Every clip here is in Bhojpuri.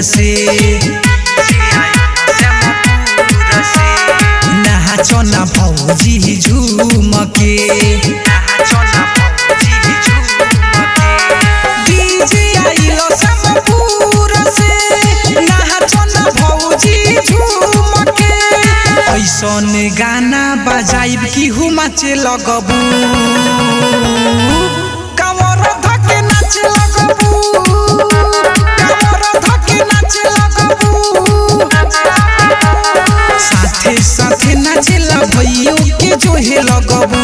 से नाचो ना भौजी झूम के डीजे आइलो समपुर से नाचो ना भौजी झूम के ऐसन गाना बजाइब कि हुमाचे लगबू कमर धके नाचे लगबू कमर धके नाचे लगबू साथे साथे नाचेला भइयो के जोहे लगबू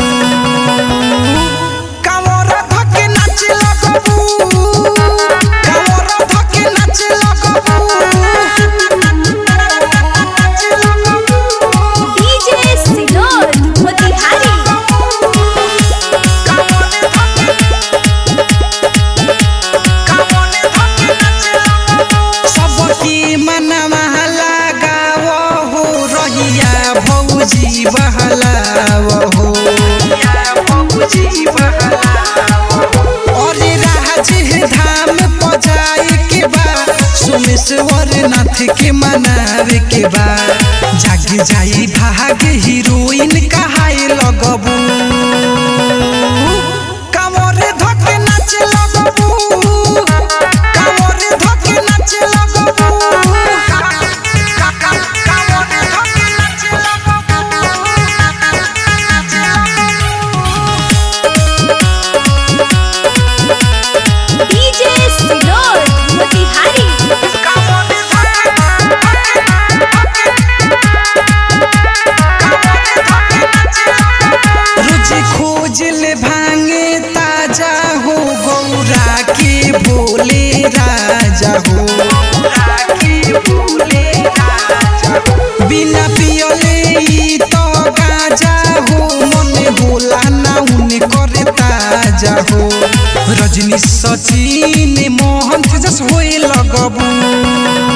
कमर धके नाचे लगबू कमर धके नाचे लगबू डीजे सिनोर मोतिहारी सबकी मनवा लगाव हो रहिया भौजी बहलाव हो अरे राज धाम पजाए के बा सोमेश्वर नाथ के मनावे के बा जाग जाई भाग हीरोइन कहाए लगबू कमरे धके नाचे लगबू कमरे धके नाचे लगबू कमरे धके नाचे डीजे सिनोर मोतिहारी रोज खोज ले भांगे ताजा हो गौरा के भोले राजा हो बिना पियले ई तो गाजा हो मन होला ना उने करे ताजा हो रजनी सचिन मोहन तेजस होए लगबू